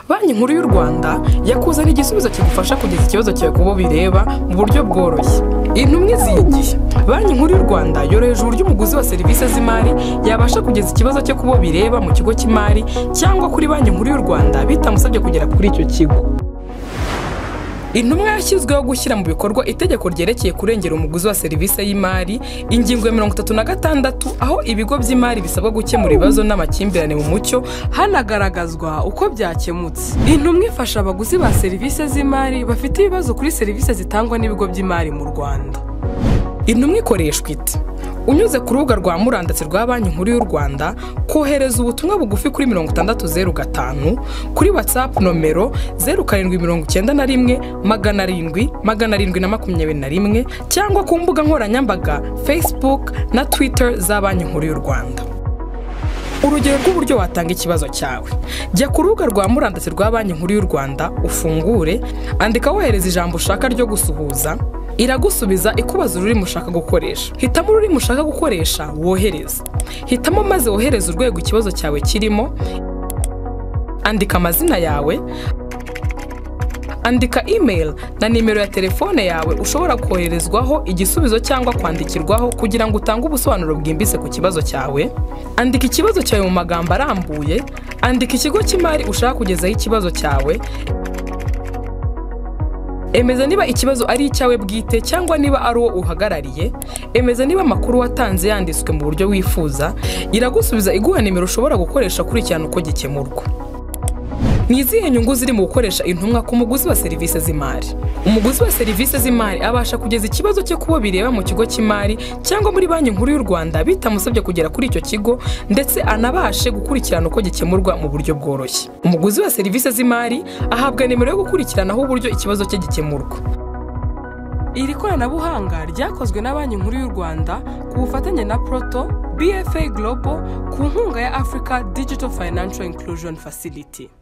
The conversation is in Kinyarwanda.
banki nkuru y'u rwanda yakuzana igisubizo kigufasha kugeza ikibazo cyawe ku bo bireba mu buryo bworoshye intumwe z'iyi gihe banki nkuru y'u rwanda yoroheje uburyo umuguzi wa serivisi z'imari yabasha kugeza ikibazo cye ku bo bireba mu kigo cy'imari cyangwa kuri banki nkuru y'u rwanda bitamusabye kugera kuri icyo kigo intumwa yashyizweho gushyira mu bikorwa itegeko ryerekeye kurengera umuguzi wa serivisi y'imari ingingo ya mirongo itatu na gatandatu aho ibigo by'imari bisabwa gukemura ibibazo n'amakimbirane mu mucyo hanagaragazwa uko byakemutse intumwa ifasha abaguzi ba serivisi z'imari bafite ibibazo kuri serivisi zitangwa n'ibigo by'imari mu rwanda intumwa ikoreshwa ite unyuze ku rubuga rwa murandasi rwa banki nkuru y'u rwanda kohereza ubutumwa bugufi kuri mirongo itandatu zeru gatanu kuri watsapu nomero zeru karindwi mirongo icyenda na rimwe magana arindwi magana arindwi na makumyabiri na rimwe cyangwa ku mbuga nkoranyambaga facebook na twitter za banki nkuru y'u rwanda urugero rw'uburyo watanga ikibazo cyawe jya ku rubuga rwa murandasi rwa banki nkuru y'u rwanda ufungure andika wohereza ijambo ushaka ryo gusuhuza iragusubiza ikubaza ururimi ushaka gukoresha hitamo ururimi ushaka gukoresha wohereza hitamo maze wohereza urwego ikibazo cyawe kirimo andika amazina yawe andika email na nimero ya telefone yawe ushobora koherezwaho igisubizo cyangwa kwandikirwaho kugira ngo utange ubusobanuro bwimbitse ku kibazo cyawe andika ikibazo cyawe mu magambo arambuye andika ikigo cy'imari ushaka kugezaho ikibazo cyawe emeza niba ikibazo ari icyawe bwite cyangwa niba ari uwo uhagarariye emeza niba amakuru watanze yanditswe mu buryo wifuza iragusubiza iguha nimero ushobora gukoresha ukurikirana uko gikemurwa ni izihe nyungu ziri mu gukoresha intumwa ku muguzi wa serivisi z'imari umuguzi wa serivisi z'imari abasha kugeza ikibazo cye ku bo bireba mu kigo cy'imari cyangwa muri banki nkuru y'u rwanda bitamusabye kugera kuri icyo kigo ndetse anabashe gukurikirana uko gikemurwa mu buryo bworoshye umuguzi wa serivisi z'imari ahabwa nimero yo gukurikiranaho uburyo ikibazo cye gikemurwa iri koranabuhanga ryakozwe na banki nkuru y'u rwanda ku bufatanye na proto bfa global ku nkunga ya africa digital financial inclusion facility